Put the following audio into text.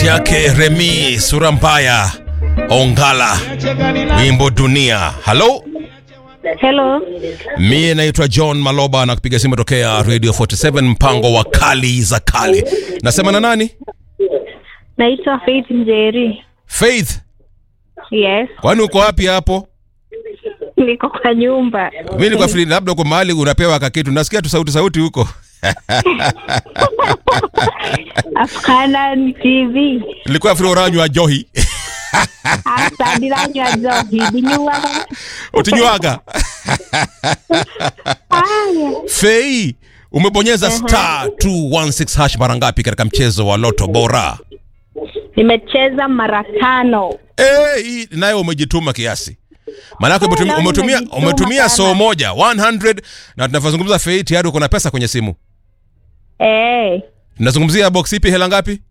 sauti yake Remi sura mbaya Ongala, wimbo dunia. Halo, Hello. mie naitwa John Maloba na kupiga simu tokea Radio 47 mpango wa kali za kali. Nasema na nani? Naitwa Faith Njeri. Faith, Yes. kwani uko wapi hapo? Niko kwa nyumba. Mimi niko free, labda uko mahali unapewa kakitu, nasikia tu sauti sauti huko. Afghanan TV. Nilikuwa free uranywa johi Asa diranywa zohi. Dinyuwa. utinywaga Aya. Fei, umebonyeza star 216 hash mara ngapi katika mchezo wa Loto Bora? Nimecheza mara tano. Eh, hii nayo umejituma kiasi. Maanake umetumia, leo umetumia, nimejituma umetumia sana. soo moja 100 na tunavyozungumza Fei tayari uko na pesa kwenye simu. Eh. Tunazungumzia box ipi hela ngapi?